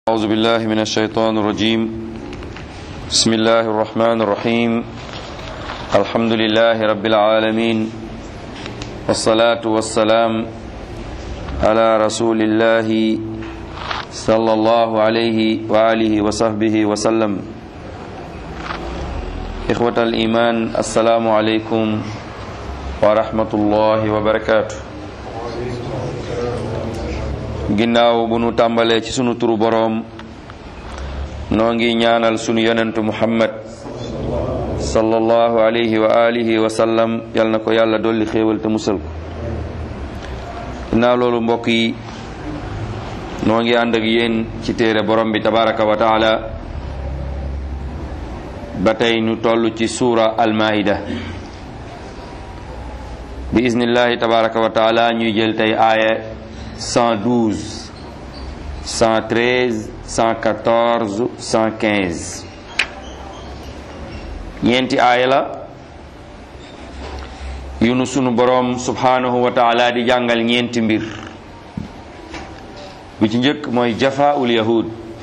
أعوذ بالله من الشيطان الرجيم بسم الله الرحمن الرحيم الحمد لله رب العالمين والصلاة والسلام على رسول الله صلى الله عليه وآله وصحبه وسلم إخوة الإيمان السلام عليكم ورحمة الله وبركاته ginnaaw bu nu tàmbalee ci sunu turu boroom noo ngi ñaanal sunu yonentu muhammad sallallahu alayhi wa alihi wa sallam yal na ko yàlla dolli xéewal te musal ko ginnaaw loolu mbokk yi noo ngi ànd ak yéen ci téere borom bi tabaraka wa taala ba tey ñu toll ci suura almaida bi iznillahi tabaraka wa taala ñuy jël tey aaya 112 113 114 115 ñeenti aaya la yu nu sunu boroom subhanahu wa taala di jàngal ñeenti mbir bi ci njëkk mooy jafaul yahud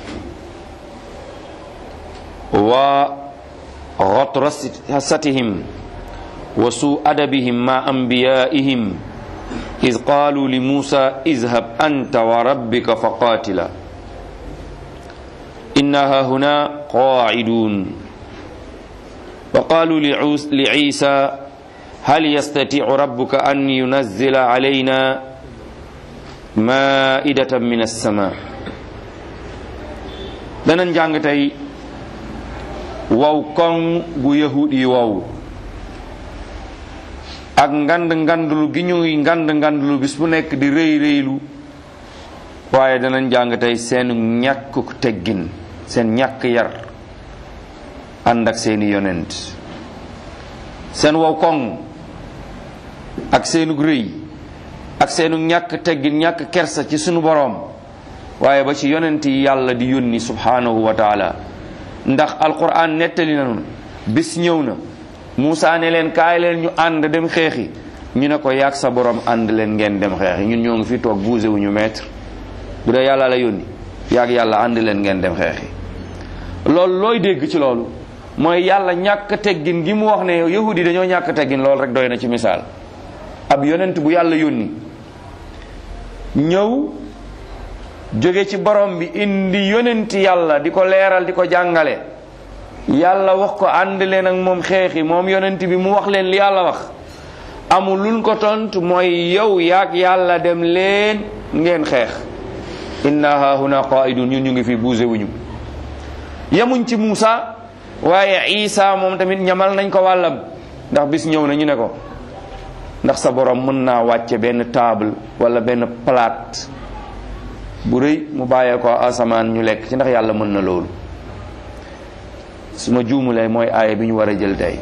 wa ghatrasatihim wa su adabihim ma anbiyaihim إذ قالوا لموسى اذهب أنت وربك فقاتلا إنها هنا قاعدون وقالوا لعيسى هل يستطيع ربك أن ينزل علينا مائدة من السماء danañ jàng tey waw koŋ gu yahud yi wow ak ngand ngandlu gi ñuy ngand ngandlu bis bu nekk di rëy rëylu waaye danañ jàng tey seen ñàkkuk teggin seen ñàkk yar ànd ak seeni yonent seen wow koŋ ak seenug rëy ak seenu ñàkk teggin ñàkk kersa ci sunu boroom waaye ba ci yonent yi yàlla di yónni subhanahu wa taala ndax alquran nettali nanu bis ñëw na Moussa ne leen kaay leen ñu ànd dem xeexi ñu ne ko yaag sa borom ànd leen ngeen dem xeexi ñun ñoo ngi fi toog bougé wu ñu maître bu dee yàlla la yónni yaag yàlla ànd leen ngeen dem xeexi loolu looy dégg ci loolu mooy yàlla ñàkk teggin gi mu wax ne yahudi dañoo ñàkk teggin loolu rek doy na ci misaal ab yonent bu yàlla yónni ñëw jóge ci borom bi indi yonent yàlla di ko leeral di ko jàngale yàlla wax ko ànd leen ak moom xeexi moom yonent bi mu wax leen li yàlla wax amul luñ ko tontu mooy yow yaag yàlla dem leen ngeen xeex inna hahuna qaidun ñun ñu ngi fi bougé wuñu yemuñ ci Muusa waaye Isa moom tamit ñamal nañ ko wàllam ndax bis ñëw na ñu ne ko ndax sa borom mën naa wàcce benn table wala benn plate bu rëy mu bàyyee ko asamaan ñu lekk ci ndax yàlla mën na loolu su ma juumulee mooy aaya bi ñu war a jël tey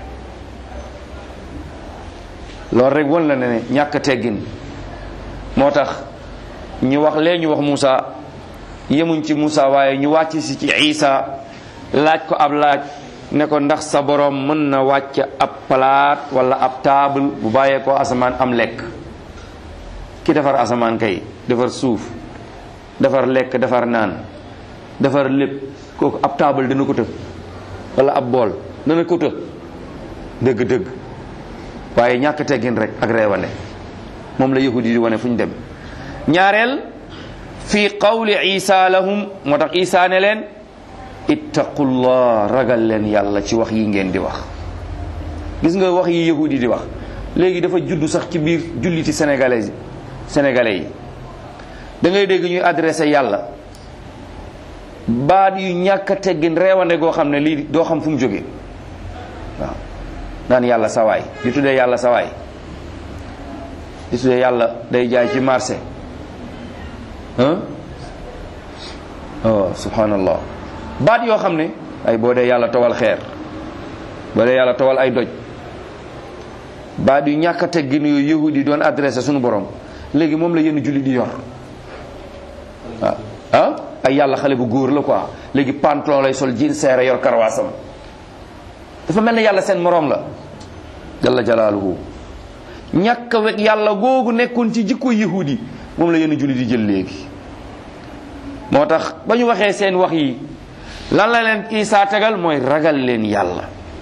loolu rek won la ne ne ñàkk teggin moo tax ñu wax lee ñu wax Moussa yemuñ ci Moussa waaye ñu wàcc si ci Isa laaj ko ab laaj ne ko ndax sa borom mën na wàcc ab palaat wala ab table bu bàyyee ko asamaan am lekk ki defar asamaan kay defar suuf defar lekk defar naan defar lépp kooku ab table dina ko të wala ab bool dana ko të dëgg-dëgg waaye ñàkk teggin rek ak reewande moom la yahudi di wane fu ñu dem ñaareel fii qawli isa lahum moo tax isa ne leen ittaqullah ragal leen yàlla ci wax yi ngeen di wax gis nga wax yi yahudi di wax léegi dafa juddu sax ci biir julliti sénégalais sénégalais yi da ngay dégg ñuy adressé yàlla baat yu ñàkk a teggin reewande goo xam ne lii doo xam fu mu jógee waaw naan yàlla sawaay di tuddee yàlla sawaay di tuddee yàlla day jaay ci marché ah oh subhanallah baat yoo xam ne ay boo dee yàlla towal xeer boo dee yàlla towal ay doj baat yu ñàkk a teggin yooyu yahudi doon adressé suñu borom léegi moom la yenn julli di yor waaw ah ay yàlla xale bu góor la quoi léegi pantalon lay sol jean seere yor karawaasam dafa mel ne yàlla seen moroom la jalla jalaaluhu ñàkk wek yàlla googu nekkoon ci jikko yahudi moom la yenn julli di jël léegi moo tax ba ñu waxee seen wax yi lan la leen Isa tegal mooy ragal leen yàlla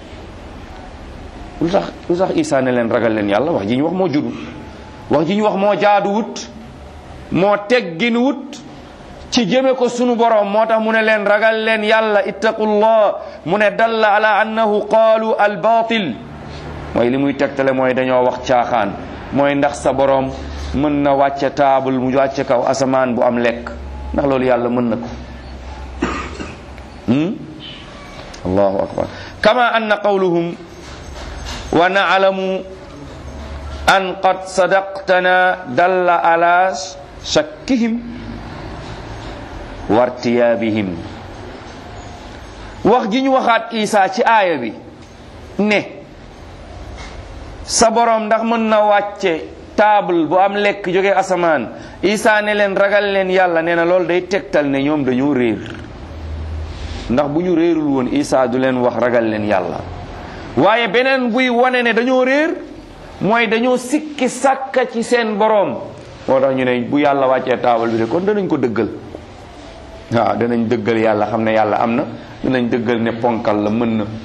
lu tax lu tax Isa ne leen ragal leen yàlla wax ji ñu wax moo judu wax ji ñu wax moo jaaduwut moo teggin wut ci jëme ko sunu borom moo tax mu ne leen ragal leen yàlla ittaqullah mu ne dalla ala annahu qaalu al batil mooy li muy tegtale mooy dañoo wax caaxaan mooy ndax sa borom mën na wàcce taabal mu wàcce kaw asamaan bu am lekk ndax loolu yàlla mën na ko allahu akbar kama anna qawluhum wa na'lamu an qad sadaqtana dalla ala shakkihim wartiyaabihim wax ji ñu waxaat Isa ci aaya bi ne sa borom ndax mën na wàcce table bu am lekk jóge asamaan Isa ne leen ragal leen yàlla nee na loolu day tegtal ne ñoom dañoo réer ndax bu ñu réerul woon Isa du leen wax ragal leen yàlla waaye beneen buy wane ne dañoo réer mooy dañoo sikki sàkka ci seen boroom moo tax ñu ne bu yàlla wàccee taabal bi de kon danañ ko dëggal waaw danañ dëggal yàlla xam ne yàlla am na danañ dëggal ne ponkal la mën na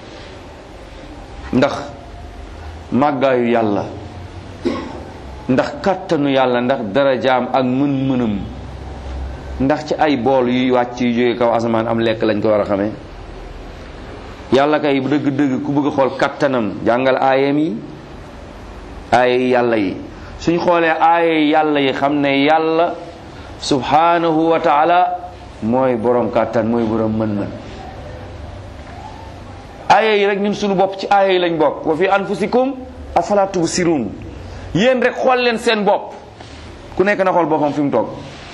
ndax màggaayu yàlla ndax kàttanu yàlla ndax darajaam ak mën-mënam ndax ci ay bool yuy wàcc yu jóge kaw asamaan am lekk lañ ko war a xamee yàlla kay dëgg-dëgg ku bëgg a xool kattanam jàngal aayam yi aaye yàlla yi suñ xoolee aaye yàlla yi xam ne yàlla subhanahu wa taala mooy borom kàttan mooy borom mën-mën aaye yi rek ñun suñu bopp ci aaye yi lañ bokk wa fi anfusikum afala tubsirun yéen rek xool leen seen bopp ku nekk na xool boppam fi mu toog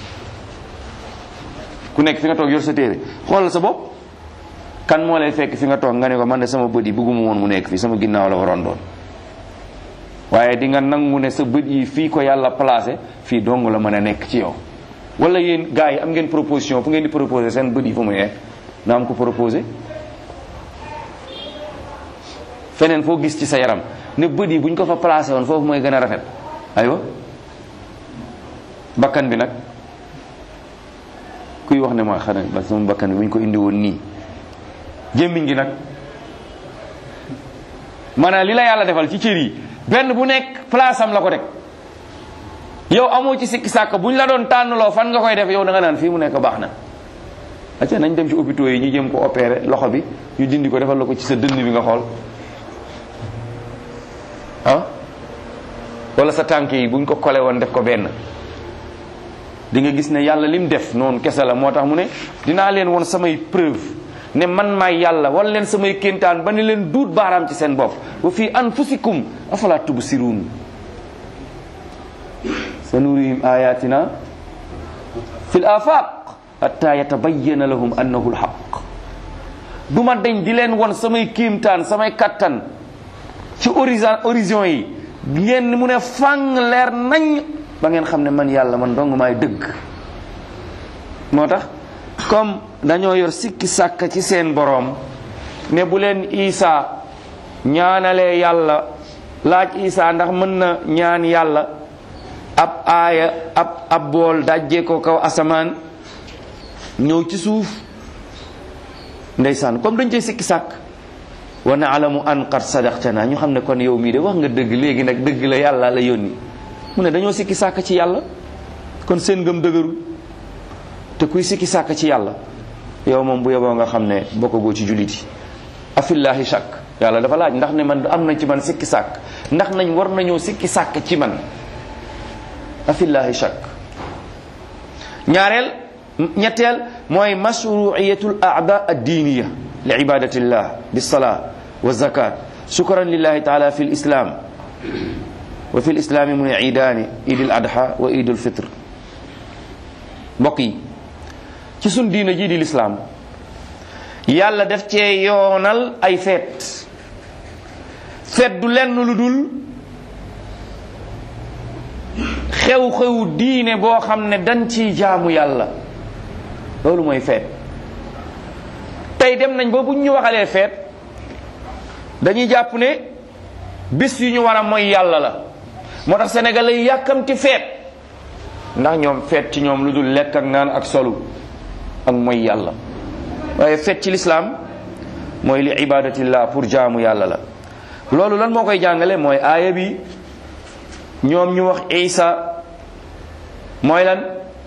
ku nekk fi nga toog yor sa téere xoolal sa bopp kan moo lay fekk fi nga toog nga ne ko man de sama bët yi bëgguma woon mu nekk fii sama ginnaaw la waroon doon waaye di nga nangu ne sa bët yi fii ko yàlla placé fii dong la mën a nekk ci yow wala yéen gars yi am ngeen proposition fu ngeen di proposé seen bët yi fu muy nekk na am ko proposé feneen foo gis ci sa yaram ne bët yi bu ñu ko fa placé woon foofu mooy gën a rafet aywa bakkan bi nag kuy wax ne ma xanaa ba sama bakkan bi bu ñu ko indi woon nii gémmiñ gi nag maanaam li la yàlla defal ci cër yi benn bu nekk place am la ko teg yow amoo ci sikki sàkk bu ñu la doon tànnloo fan nga koy def yow da nga naan fii mu nekk baax na acca nañ dem ci hôpitaux yi ñu jëm ko opéré loxo bi ñu dindi ko defal la ko ci sa dënn bi nga xool ah wala sa tànk yi buñ ko kole woon def ko benn di nga gis ne yàlla lim def noonu kese la moo tax mu ne dinaa leen woon samay preuve ne man maay yàlla wan leen samay kéntaan ba ne leen duut baaraam ci seen bopp wa fii anfusikum afala tubsiruun sa nurihim ayatina fi l afaq hatta yatabayyana lahum annahu lxaq du ma dañ di leen won samay kéemtaan samay kattan ci horizon horizon yi ngeen mu ne fang leer nañ ba ngeen xam ne man yàlla man dong maay dëgg moo tax comme dañoo yor sikki sàkk ci seen boroom ne bu leen Isa ñaanalee yàlla laaj Isa ndax mën na ñaan yàlla ab aaya ab ab bool dajjee ko kaw asamaan ñëw ci suuf ndeysaan comme dañ cay sikki sàkk wa naalamu an qad sadaqtana ñu xam ne kon yow mii de wax nga dëgg léegi nag dëgg la yàlla la yónni mu ne dañoo sikki sàkk ci yàlla kon seen ngëm dëgërul te kuy sikki sàkk ci yàlla yow moom bu yeboo nga xam ne bokkagoo ci jullit yi afillahi shakk yàlla dafa laaj ndax ne man am na ci man sikki sàkk ndax nañ war nañoo sikki sàkk ci man afillahi shakk ñaareel ñetteel mooy mashruiyatul aada addiiniya li ibadatillah bisalaa wa zakat shukran lillahi taala fi lislam wa fi lislaami mu ne iidaani idil adha wa idul fitr mbokk yi ci sun diina ji di lislaam yàlla def cee yoonal ay feet feet du lenn lu dul xew-xew diine boo xam ne dañ ciy jaamu yàlla loolu mooy feet tey dem nañ ba bu ñu waxalee feet dañuy jàpp ne bis yu ñu war a mooy yàlla la moo tax sénégalais yi yàkkamti feet ndax ñoom feet ci ñoom lu dul lekk ak naan ak solu ak mooy yàlla waaye feet ci lislaam mooy li ibadatillah pour jaamu yàlla la loolu lan moo koy jàngale mooy aaya bi ñoom ñu wax isa mooy lan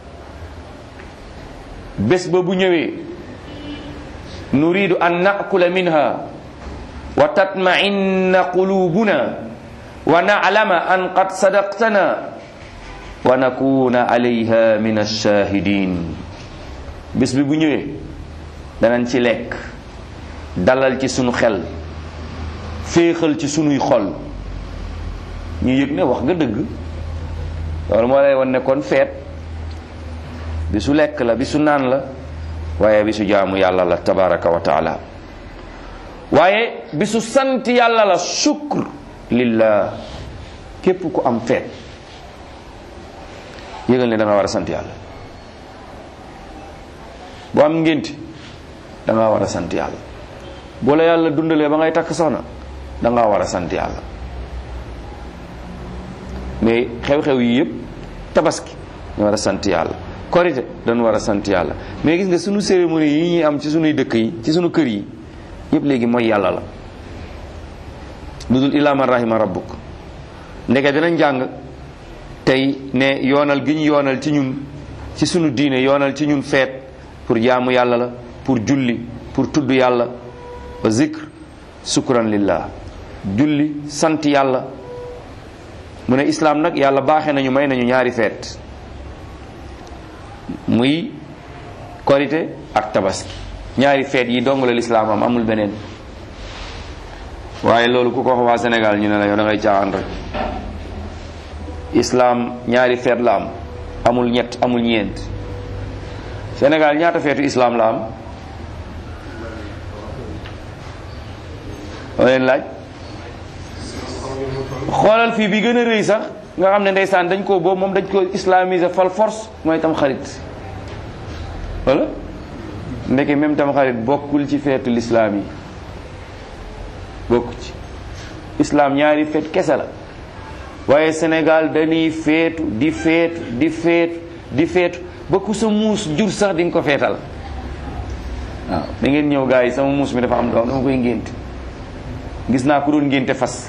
bés ba bu ñëwee nuridu an nakula minha wa tatma'inna qulubuna wa na'lama an qad sadaqtana wa nakuna alayha min ash-shahidin bés bi bu ñëwee danañ ci lekk dalal ci sunu xel féexal ci sunuy xol ñu yëg ne wax nga dëgg loolu moo lay wan ne kon feet bi su lekk la bi su naan la waaye bi su jaamu yàlla la tabaraka wa taala waaye bi su sant yàlla la shukr lillah képp ku am feet yëgal ne da nga war a sant yàlla boo am ngénti da nga war a sant yàlla boo la yàlla dundalee ba ngay takk soxna da nga war a sant yàlla mais xew-xew yi yëpp tabaski ñu war a sant yàlla korite dañu war a sant yàlla mais gis nga sunu cérémonie yi ñuy am ci sunuy dëkk yi ci sunu kër yi yëpp léegi mooy yàlla la lu dul illaa man rahima rabbuk ndeke dinañ jàng tey ne yoonal gi ñu yoonal ci ñun ci sunu diine yoonal ci ñun feet pour jaamu yàlla la pour julli pour tudd yàlla wa zikr sukran lillah julli sant yàlla mu ne islaam nag yàlla baaxee nañu may nañu ñaari feet muy korite ak tabaski ñaari feet yi dong la lislaam am amul beneen waaye loolu ku ko wax waa Sénégal ñu ne la yow da ngay caaxaan rek islaam ñaari feet la am amul ñett amul ñeent Sénégal ñaata feetu islaam la am oo leen laaj xoolal fii bi gën a rëy sax nga xam ne ndeysaan dañ ko boobu moom dañ ko islamiser fal force mooy tam xarit wala ndeke même tam xarit bokkul ci feetu lislaam yi bokku ci islaam ñaari feet kese la waaye Sénégal dañuy feetu di feetu di feetu di feetu ba ku sa muus jur sax di nga ko feetal waaw da ngeen ñëw gars yi sama muus mi dafa am doom dama koy ngénte gis naa ku doon ngénte fas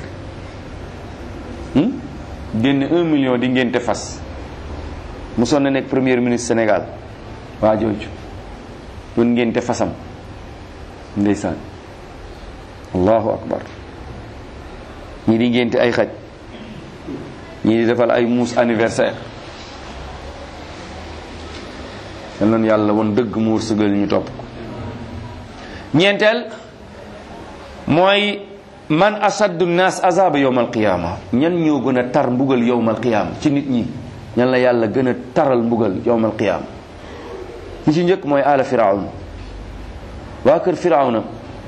génne un million di ngénte fas mosoon na nekk premier ministre Sénégal waa jooju doon ngénte fasam ndeysaan allahu akbar ñii di ngénte ay xaj ñii di defal ay muus anniversaire yal nañu yàlla woon dëgg mu wërsëgal ñu topp ko ñeenteel mooy man asaddu naas azaba yowm alqiyama ñan ñoo gën a tar mbugal yowm alqiyama ci nit ñi ñan la yàlla gën a taral mbugal yowm alqiyama ñi ci njëkk mooy ala firawn waa kër firawna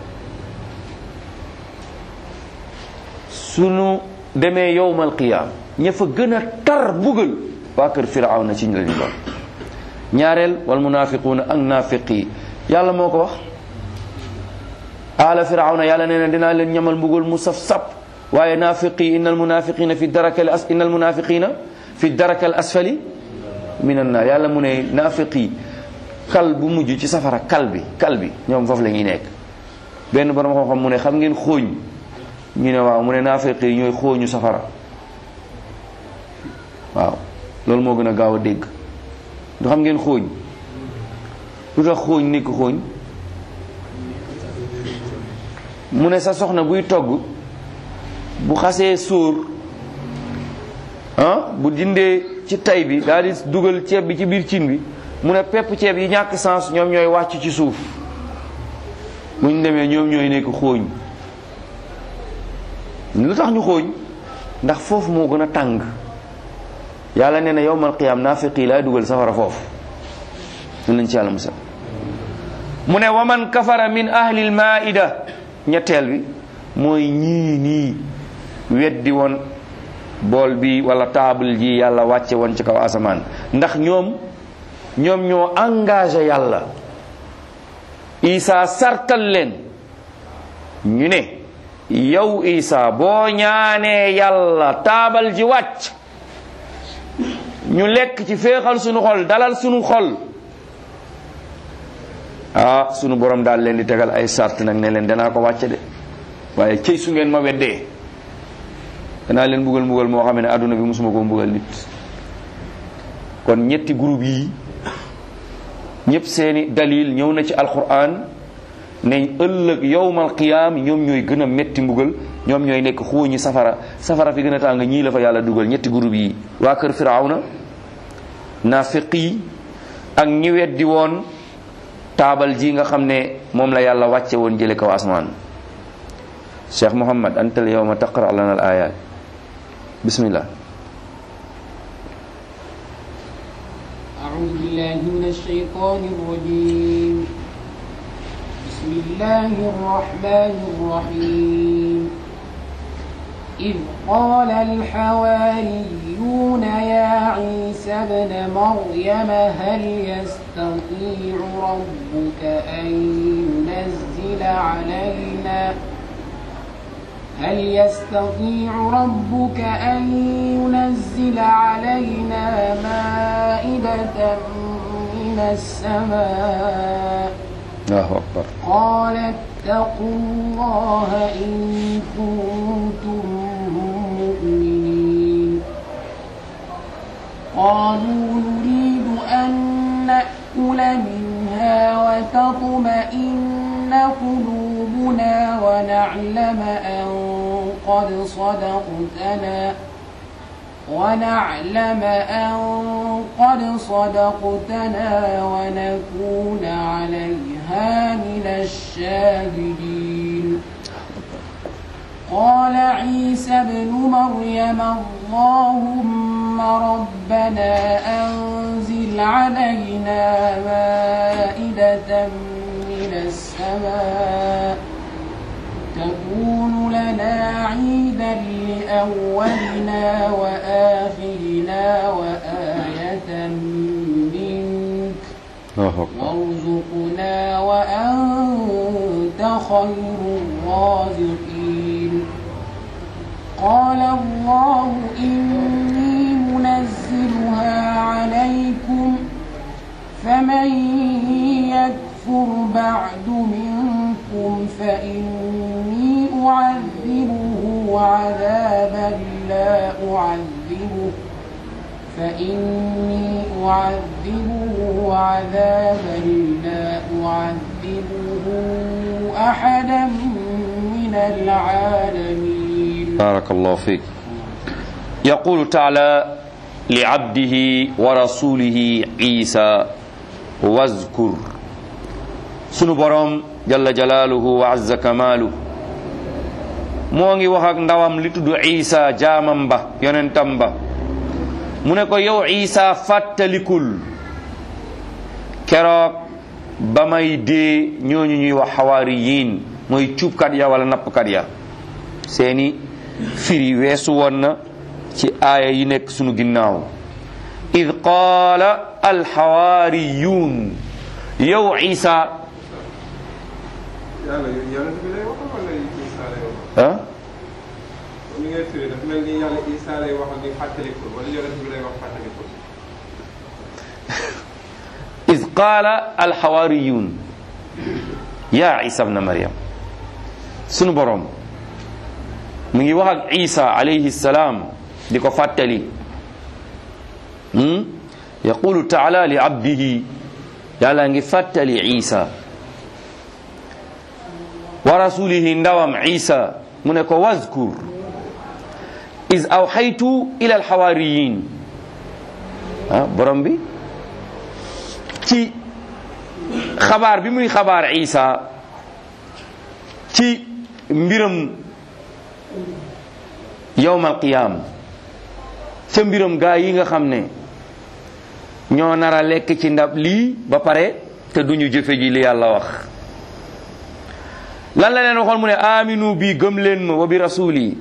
sunu demee yowm alqiyama ña fa gën a tar mbugal waa kër firawna ci ñu la ñu doon ñaareel wal munafiquuna ak naafiq yi yàlla moo ko wax ala firawna yàlla nee na dinaa leen ñamal mbugal mu saf sap waaye naafiqi innal munafiqina fi darakal as innal munafiqina fi darakal asfali minan naar yàlla mu ne naafiqi kal bu mujj ci safara kal bi kal bi ñoom foofu la ñuy nekk benn borom xam-xam mu ne xam ngeen xooñ ñu ne waaw mu ne naafiqi yi ñooy xooñu safara waaw loolu moo gën a gaaw a dégg du xam ngeen xooñ lu tax xooñ nekk xooñ mu ne sa soxna buy togg bu xasee sóor ah bu dindee ci tay bi daal di dugal ceeb bi ci biir cin bi mu ne pepp ceeb yi ñàkk sens ñoom ñooy wàcc ci suuf bu ñu demee ñoom ñooy nekk xooñ lu tax ñu xooñ ndax foofu moo gën a tàng yàlla nee na yowmal qiyaam naafiqi laay dugal safara foofu ñu nañ ci yàlla musal mu ne waman kafara min ahlil maida ñetteel bi mooy ñii nii weddi woon bool bi wala table ji yàlla wàcce woon ci kaw asamaan ndax ñoom ñoom ñoo engagé yàlla isa sartal leen ñu ne yow isa boo ñaanee yàlla taabal ji wàcc ñu lekk ci féexal sunu xol dalal sunu xol ah sunu borom daal leen di tegal ay sart nag ne leen danaa ko wàcce de waaye cëy su ngeen ma weddee danaa leen mbugal mbugal moo xam ne àdduna bi mosuma koo mbugal nit kon ñetti groupe yi ñëpp seeni dalil ñëw na ci alquran ne ëllëg yowmal qiyaam ñoom ñooy gën a metti mbugal ñoom ñooy nekk xuuñi safara safara fi gën a tàng ñii la fa yàlla dugal ñetti groupe yi waa kër firawna naafiq yi ak ñi weddi woon taabal ji nga xam ne moom la yàlla wàcce woon jële kaw asmaan cheikh muhammad antal yowma taqra lana al ayat bismillah أعوذ بالله من الشيطان الرجيم بسم الله الرحمن الرحيم إذ قال الحواريون يا عيسى ابن مريم هل يستطيع ربك أن ينزل علينا هل يستطيع ربك أن ينزل علينا مائدة من السماء allahu akbar قال اتقوا الله إن كنتم مؤمنين قالوا نريد أن نأكل منها وتطمئن قلوبنا ونعلم أن قد صدقتنا ونعلم أن قد صدقتنا ونكون عليها من الشاهدين قال عيسى ابن مريم اللهم ربنا أنزل علينا مائدة من السماء تكون لنا عيدا لأولنا وآخرنا وآية منك allahu akbar وارزقنا وأنت خير الرازقين قال الله إني منزلها عليكم فمن يكفر بعد منكم فإني أعذبه عذابا لا أعذبه فإني أعذبه عذابا لا أعذبه أحدا من العالمين بارك الله فيك يقول تعالى لعبده ورسوله عيسى واذكر sunu borom jalla jalaaluhu wa azza kamaalu moo ngi wax ak ndawam li tudd Isa jaamam ba yonentam ba mu ne ko yow Isa fàttalikul keroog ba may dee ñooñu ñuy wax xawaariyiin mooy cuubkat ya wala nappkat ya seeni firi weesu woon na ci aaya yi nekk sunu ginnaaw id qaala alxawaariyuun yow Isa yàlla yonent bi lay wax wala Isa lay wax ah ni ngay firi dafa mel ni yàlla Isa lay wax ni fàttalikul wala yonent bi lay wax fàttalikul id qaala alxawaariyuun yaa Isa bna Maryam sunu borom mu ngi wax ak Isa alayhi salaam di ko fàttali yaqulu taala li abdihi yàlla ngi fàttali Isa wa rasulihi ndawam Isa mu ne ko wazkur is awxaytu ila alxawaariyin ah borom bi ci xabaar bi muy xabaar Isa ci mbiram yowmal qiyaam ca mbiram gaa yi nga xam ne ñoo nar a lekk ci ndab lii ba pare te duñu jëfe ji li yàlla wax lan la leen waxoon mu ne aminu bi gëm leen ma wa bi rasuli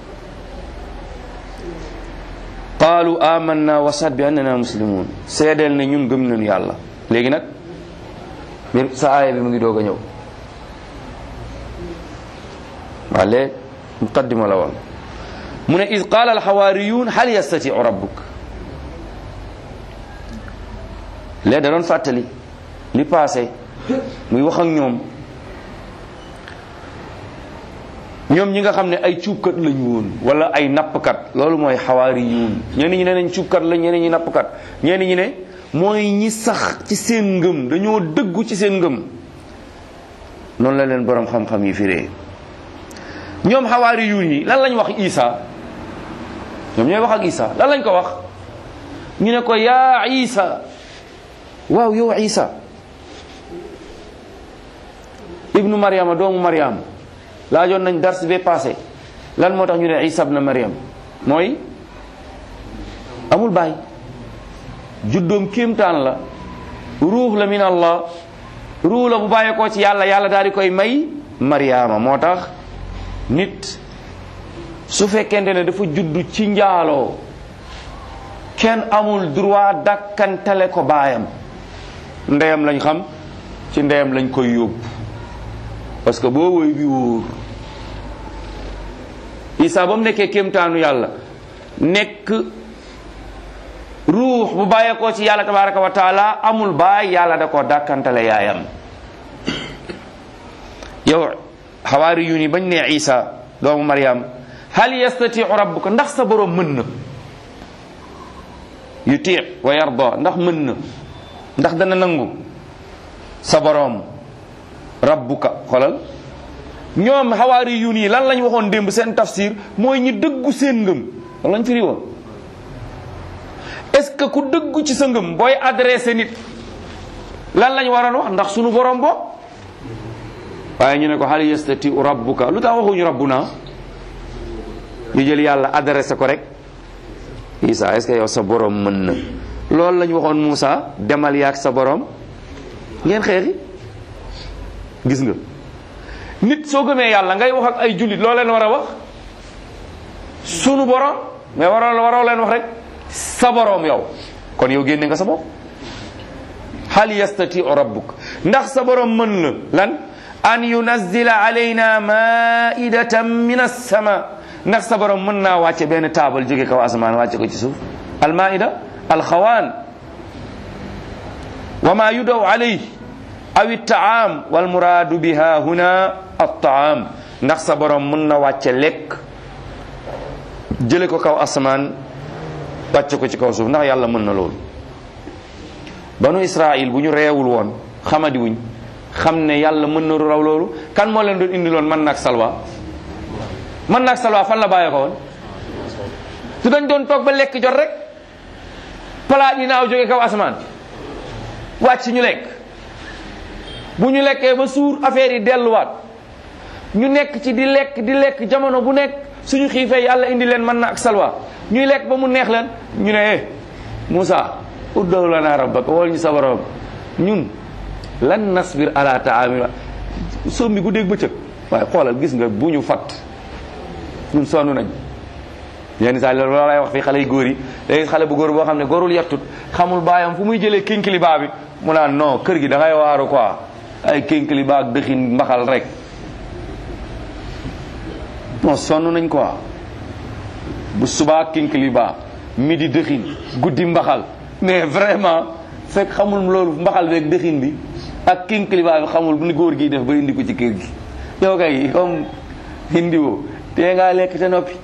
qaalu amanna wasat bi annana muslimun seedeel ne ñun gëm nañu yàlla léegi nag mbir sa aaya bi mu ngi doog a ñëw waa léegi muqaddima la woon mu ne id qaala alxawaariyun hal yastatiu rabbuk léegi da doon fàttali li passé muy wax ak ñoom ñoom ñi nga xam ne ay cuubkat lañu woon wala ay nappkat loolu mooy xawaari yuun ñenn ñi ne nañ cuubkat la ñenn ñi nappkat ñenn ñi ne mooy ñi sax ci seen ngëm dañoo dëggu ci seen ngëm noonu la leen borom xam-xam yi firee ñoom xawaari yuun yi lan lañ wax Isa ñoom ñooy wax ak Isa lan lañ ko wax ñu ne ko yaa Isa waaw yow Isa ibnu Maryama doomu Maryam laajoon nañ dars bee passé lan moo tax ñu ne Isa ibnu Maryam mooy amul baay juddoom kéemtaan la ruux la min Allah ruux la bu bàyyeekoo ci yàlla yàlla daal di koy may Maryama moo tax nit su fekkente ne dafa juddu ci njaaloo kenn amul droit dakkantale ko baayam ndeyam lañ xam ci ndeyam lañ koy yóbbu parce que boo woy bi wóor Isa ba mu nekkee kéemtaanu yàlla nekk ruux bu bàyyeekoo ci yàlla tabaraka wa taala amul baay yàlla da koo dàkkantale yaayam yow xawaari yu ni bañ ne Isa doomu Maryam hal yastatiu rabbuka ndax sa borom mën na yuti wa yarda ndax mën na ndax dana nangu sa borom rabbuka xolal ñoom xawaari yu nii lan lañ waxoon démb seen tafsir mooy ñi dëggu seen ngëm lan lañ firi woon est-ce que ku dëggu ci sa ngëm booy adressé nit lan lañ waroon wax ndax sunu borom bo waaye ñu ne ko hal yastatiu rabbuka lu tax waxuñu rabbuna ñu jël yàlla adressé ko rek Isa est-ce que yow sa borom mën na loolu lañ waxoon Moussa demal yaak sa borom ngeen xeexi gis nga nit soo gëmee yàlla ngay wax ak ay jullit loo leen war a wax sunu borom mais waroo waroo leen wax rek sa borom yow kon yow génne nga sa bopp hal yastatiu rabbuk ndax sa borom mën na lan an yunazzila alayna maidatan min as-sama ndax sa borom mën naa wàcce benn taabal jóge kaw asamaan wàcce ko ci suuf al maida al xawaan wa ma yudaw alayh aw taam wal muraadu biha huna at taam ndax sa borom mën na wàcce lekk jële ko kaw asamaan wàcce ko ci kaw suuf ndax yàlla mën na loolu banu israil bu ñu reewul woon xamadi wuñ xam ne yàlla mën na raw loolu kan moo leen doon indi loon man naag salwa man naag salwa fan la bàyyee ko woon su dañ doon toog ba lekk jot rek palaat yi naaw jóge kaw asamaan wàcc ñu lekk bu ñu lekkee ba suur affaire yi delluwaat ñu nekk ci di lekk di lekk jamono bu nekk suñu xiifee yàlla indi leen mën na ak salwa ñuy lekk ba mu neex leen ñu ne eh Moussa uddaw lana rabbaka wol ñu sa borom ñun lan nasbir ala taamil sombi gu dégg bëccëg waaye xoolal gis nga bu ñu fat ñun sonn nañ yenn saa loolu lay wax fii xale yu góor yi léegi xale bu góor boo xam ne góorul yettut xamul baayam fu muy jëlee kinkiliba bi mu naan non kër gi da ngay waaru quoi ay kinkiliba ak dëxin mbaxal rek non sonn nañ quoi bu subaa kinkiliba midi dëxin guddi mbaxal mais vraiment fekk xamul loolu mbaxal beeg dëxin bi ak kinkiliba bi xamul ni góor gi def ba indi ko ci kër gi yow kay comme indi woo te ngaa lekk te noppi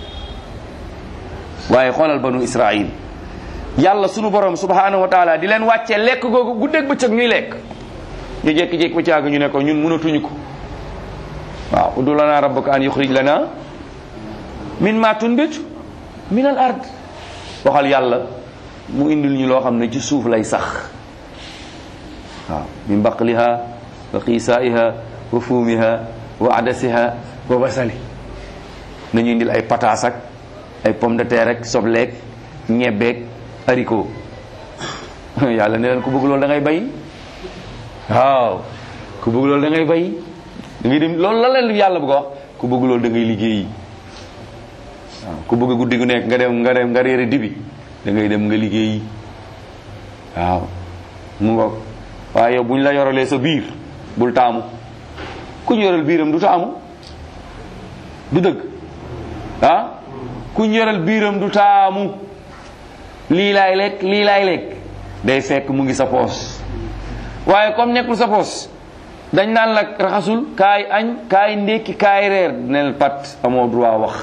waaye xoolal banu israil yàlla sunu borom subhanahu wa taala di leen wàccee lekk googu guddeeg bëccëg ñuy lekk ñu jékki-jékki ba caag ñu ne ko ñun mënatuñu ko waaw udu lana rabbaka an yuxrij lana min ma tunbitu min al ard waxal yàlla mu indil ñu loo xam ne ci suuf lay sax waaw min baqliha wa qiisaiha wa fuumiha wa adasiha wa basali nañu indil ay pataas ak ay pomme de terre ak sobleeg ñebeeg haricot yàlla ne leen ku bëgg loolu da ngay bay waaw ku bëgg loolu da ngay bay da ngay dem loolu la leen yàlla bëgg a wax ku bëgg loolu da ngay liggéeyi waaw ku bëgg guddi gu nekk nga dem nga dem nga réere dibi da ngay dem nga liggéeyi waaw mu ngoog waaye yow bu ñu la yoralee sa biir bul taamu ku ñu yoral biiram du taamu du dëgg ah ku ñu yoral biiram du taamu lii laay lekk lii laay lekk day fekk mu ngi sa poos waaye comme nekkul sa poos dañ naan la raxasul kaay añ kaay ndékki kaay reer nel pat amoo droit wax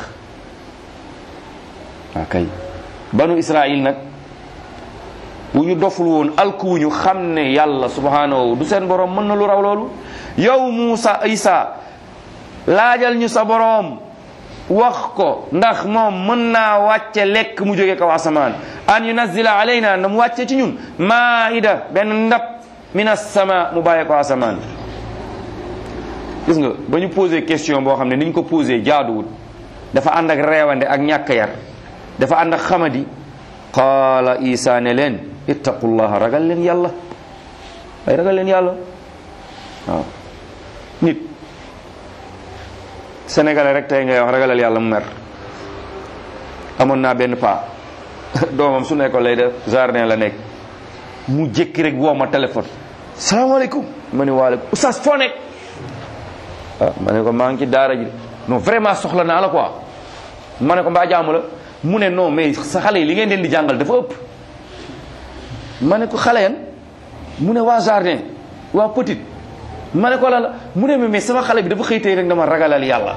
waa kay banu israil nag bu ñu doful woon alkuwuñu xam ne yàlla subhanahu du seen borom mën na lu raw loolu yow Muusa Isa laajal ñu sa boroom wax ko ndax moom mën naa wàcce lekk mu jóge kaw asamaan an yunazzila alayna na mu wàcce ci ñun maida benn ndab min as-sama mu bàyyee ko asamaan gis nga ba ñu posé question boo xam ne ni ñu ko posé jaaduwut dafa ànd ak reewande ak ñàkk yar dafa ànd ak xamadi qaala isa ne leen ittaqullaha ragal leen yàlla ay ragal leen yàlla waaw nit sénégalais rek tey ngay wax ragalal yàlla mu mer amoon naa benn paa doomam su nekkoon lay def jardin la nekk mu jékki rek woo ma téléphone salaamaaleykum ma ne waaleykum oustaz foo nekk ah ma ne ko maa ngi ci daara ji non vraiment soxla naa la quoi ma ne ko mbaa jaamu la mu ne non mais sa xale yi li ngeen leen di jàngal dafa ëpp ma ne ko xale yan mu ne waa jardin waa petite ma ne ko la la mu ne mais sama xale bi dafa xëy tey rek dama ragalal yàlla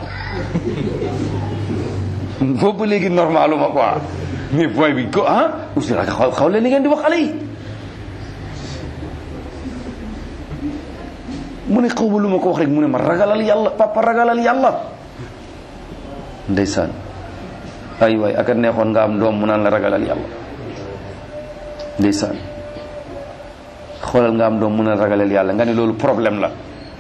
boobu ba léegi normalu ma quoi mais boy bi ko ah aussi xaw xaw leen li ngeen di wax xale yi mu ne xaw ma lu ma ko wax rek mu ne ma ragalal yàlla papa ragalal yàlla ndeysaan ay waay aka neexoon nga am doom mu naan la ragalal yàlla ndeysaan xoolal nga am doom mu naan ragalal yàlla nga ne loolu problème la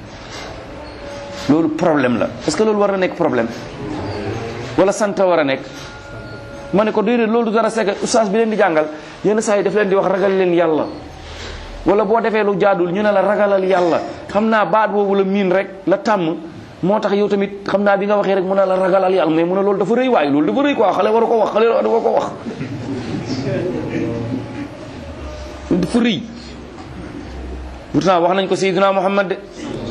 loolu problème la est-ce que loolu war na nekk problème wala sant war a nekk ma ne ko déedéet loolu du dara sekk oustaz bi leen di jàngal yenn saa yi daf leen di wax ragal leen yàlla wala boo defee lu jaadul ñu ne la ragalal yàlla xam naa baat boobu la miin rek la tàmm moo tax yow tamit xam naa bi nga waxee rek mu ne la ragalal yàlla mais mu ne loolu dafa rëy waaye loolu dafa rëy quoi xale waru ko wax xale waru ko wax dafa rëy pourtant wax nañ ko sayyidina Muhammad de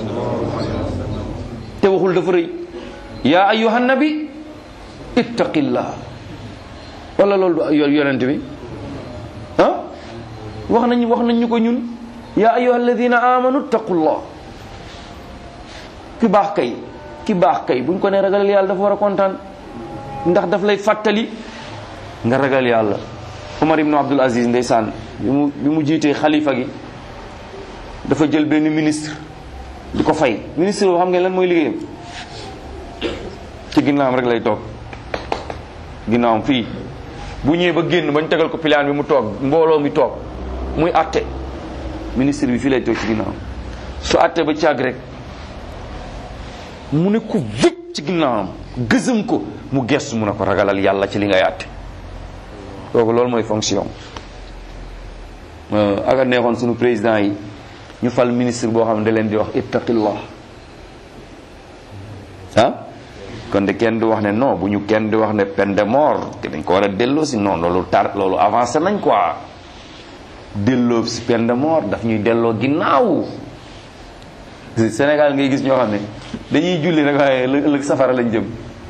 te waxul dafa rëy yaa ayyuhan nabi ittaqillah wala loolu du yonent bi ah wax nañ wax nañ ñu ko ñun yaa ayyuha alladina amanu ittaqullah ki baax kay ki baax kay buñ ko ne ragalal yàlla dafa war a kontaan ndax daf lay fàttali nga ragal yàlla Umar ibnu Abdul Aziz ndeysaan bi mu bi mu jiitee xalifa gi dafa jël benn ministre di ko fay ministre boo xam ngeen lan mooy liggéeyam ci ginnaawam rek lay toog ginnaawam fii bu ñëwee ba génn bañ tegal ko pilaan bi mu toog mbooloo mi toog muy atte ministre bi fii lay toog ci ginnaawam su atte ba càgg rek mu ne ko vëpp ci ginnaawam gësëm ko mu gestu mu ne ko ragalal yàlla ci li ngay atte kooku loolu mooy fonction aga neexoon sunu président yi ñu fal ministre boo xam ne da leen di wax ittaqillah ah kon de kenn du wax ne non bu ñu kenn di wax ne peine de mort te dañ ko war a delloo si non loolu tar loolu avancé nañ quoi delloo si peine de mort daf ñuy delloo ginnaaw Sénégal ngay gis ñoo xam ne dañuy julli rek waaye ëllëg safara lañ jëm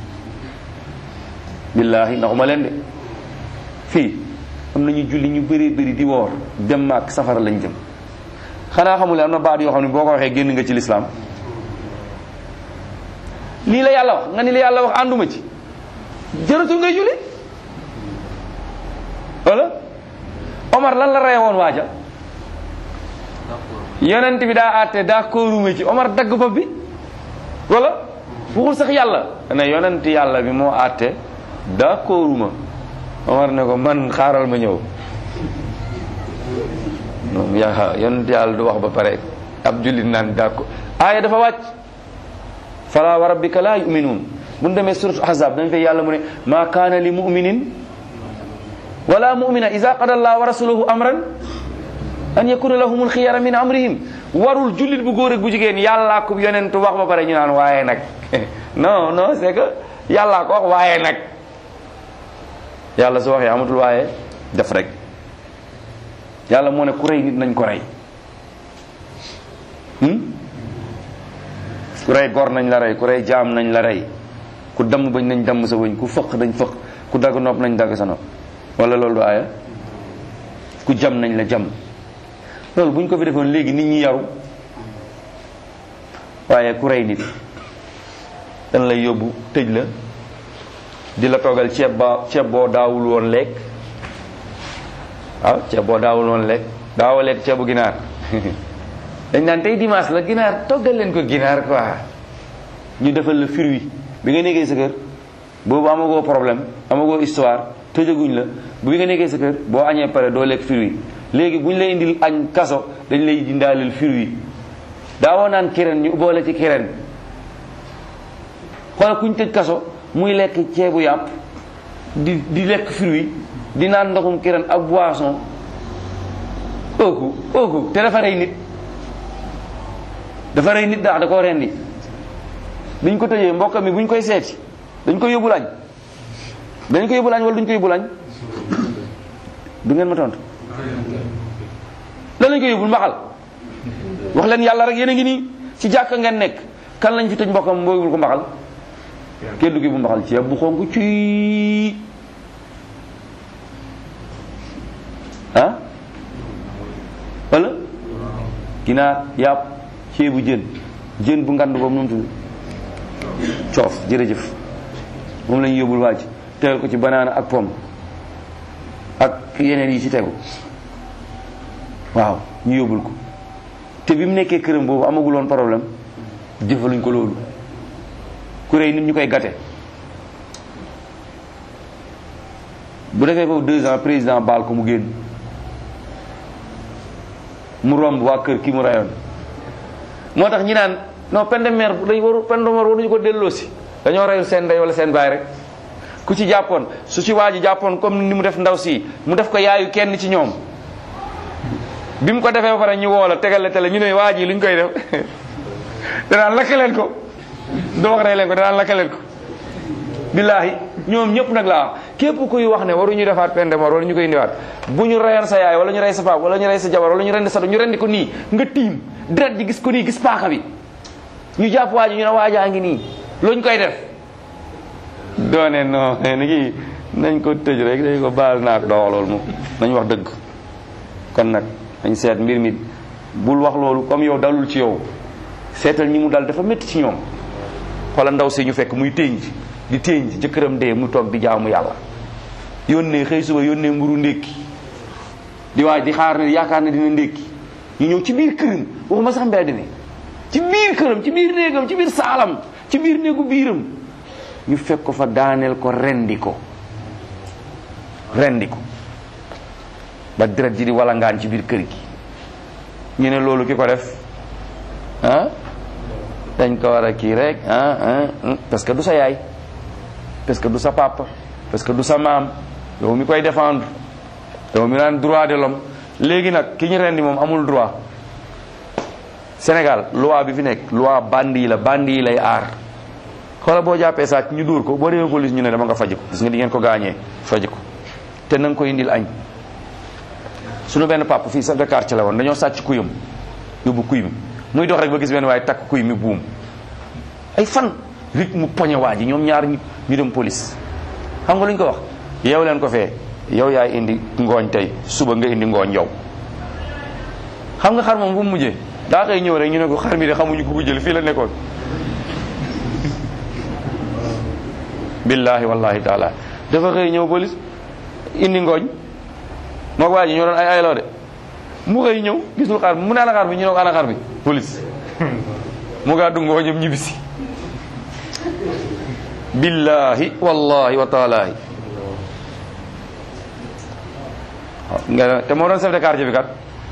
billaahi ndaxuma leen de fii am nañu julli ñu bëri bëri di woor dem maak safara lañ jëm xanaa xamul am na baat yoo xam ne boo ko waxee génn nga ci lislaam lii la yàlla wax nga ni la yàlla wax ànduma ci jëratul ngay julli wala Omar lan la reye woon waaja yonent bi daa àtte d'accorduma ci Omar dagg bopp bi wala waxul sax yàlla ne yonent yàlla bi moo àtte d'accorduma Omar ne ko man xaaral ma ñëw moom yaa yonent yàlla du wax ba pare ab jullit naan d'accord aaya dafa wàcc fala wa rabbika la yuminuun bu ñu demee surat ahzab dañ fay yàlla mu ne ma kaana li muminin wala mumina ida qada allah wa rasuluhu amran an yakuna lahumul xiyara min amrihim warul jullit bu góor ak bu jigéen yàllaa ko yonentu wax ba pare ñu naan waaye nag non non c'est que yàllaa ko wax waaye nag yàlla su waxee amatul waaye def rek yàlla moo ne ku rey nit nañ ko rey ku rey gor nañ la rey ku rey jaam nañ la rey ku damm bañ nañ damm sa bëñ ku fëq nañ fëq ku dagg nopp nañ dagg sa nopp wala loolu du aaya ku jam nañ la jam loolu bu ñu ko fi defoon léegi nit ñi yaru waaye ku rey nit dañ lay yóbbu tëj la di la toggal ceeb ba ceeb boo daawul woon lekk waaw ceeb boo daawul woon lekk daawoo lekk ceebu ginaar dañ naan tey dimanche la ginaar toggal leen ko ginaar quoi ñu defal la fruit bi nga nekkee sa kër boobu amagoo problème amagoo histoire tëjaguñ la bu nga nekkee sa kër boo añee pare doo lekk fruit léegi bu ñu lay indil añ kaso dañ lay indaaleel fruit daawoo naan kireen ñu boole ci kireen xoolal kuñ tëj kaso muy lekk ceebu yàpp di di lekk fruit di naan ndoxum kireen ak boisson ooku ooku te dafa rey nit dafa rey nit daax da koo rendi biñ ko tëjee mbokk mi buñ koy seeti dañ ko yóbbu lañ dañ ko yóbbu lañ wala duñ ko yóbbu lañ du ngeen ma tontu lan lañ ko yóbbul mbaxal wax leen yàlla rek yéen a ngi nii ci jàkka ngeen nekk kan lañ fi tëj mbokkam mboo yóbbul ko mbaxal kenn du ko yóbbu mbaxal ceeb bu xonk ci ah wala ginaar yàpp ceebu jën jën bu ngand boobu nu mu tudd coof jërëjëf moom la ñu yóbbul waaj tegal ko ci banaana ak pomme ak yeneen yi ci tegu waaw ñu yóbbul ko te bi mu nekkee këram boobu amagul woon problème jëfaluñ ko loolu ku rëy nit ñu koy gate bu defee foofu deux ans président baal ko mu génn mu romb waa kër ki mu rayoon moo tax ñi naan non peine de mort dañ waru peine de mort waruñu ko delloosi dañoo reyul seen ndey wala seen baay rek ku ci jàppoon su ci waa ji jàppoon comme ni mu def ndaw si mu def ko yaayu kenn ci ñoom bi mu ko defee ba pare ñu woo la tegal la tele ñu ne waa ji luñ koy def danaan lakkaleen ko doo wax rey leen ko danaan lakkaleen ko billaahi ñoom ñëpp nag laa wax képp kuy wax ne waruñu defaat peine de mort wala ñu koy indiwaat bu ñu reyoon sa yaay wala ñu rey sa paap wala ñu rey sa jabar wala ñu rendi sa do ñu rendi ko nii nga tiim deret ji gis ko nii gis paaka bi ñu jàpp waa ji ñu ne waajaa ngi nii luñ koy def doone non ni kii nañ ko tëj rek dañ ko baal naa ko doo loolu moom nañ wax dëgg kon nag dañ seet mbir mi bul wax loolu comme yow dalul ci yow seetal ñi mu dal dafa métti ci ñoom xoola ndaw si ñu fekk muy ténj di ténj jëkkëram dee mu toog di jaamu yàlla yónnee xëy suba yónnee mburu ndékki di waaj di xaar ne yaakaar ne dina ndékki ñu ñëw ci biir këram waxuma sax mbedd mi ci biir këram ci biir néegam ci biir saalam ci biir néegu biiram ñu fekk ko fa daaneel ko rendi ko rendi ko ba deret ji di walangaan ci biir kër gi ñu ne loolu ki ko def ah dañ ko war a kii rek ah ah parce que du sa yaay parce que du sa papa parce que du sa maam yow mi koy défendre yow mi naan droit de l'homme léegi nag ki ñu rendi moom amul droit Sénégal loi bi fi nekk loi bandi yi la bandi yi lay aar xoola boo jàppee sàcc ñu dóor ko boo demee police ñu ne dama nga faji ko gis nga di ngeen ko gaañee faji ko te na nga ko indil añ suñu benn papa fii chef de quartier la woon dañoo sàcc kuyam yóbbu kuy mi muy dox rek ba gis benn waaye takk kuy mi buum ay fan rit mu poñe waa ji ñoom ñaar ñu ñu dem police xam nga lu ñu ko wax yow leen ko fee yow yaay indi ngooñ tey suba nga indi ngooñ yow xam nga xar moom bu mu mujjee daa xëy ñëw rek ñu ne ko xar mi de xamuñu ko ko jël fii la nekkoon billahi wallahi taala dafa xëy ñëw police indi ngooñ moo ko waa ji ñoo doon ay ayloo de mu xëy ñëw gisul xar mu ne ana xar bi ñu ne ko ana xar bi police mu gàddu ngooñam ñibbisi billahi wallahi wa taalahi nga te moo doon chef de quartier bi kat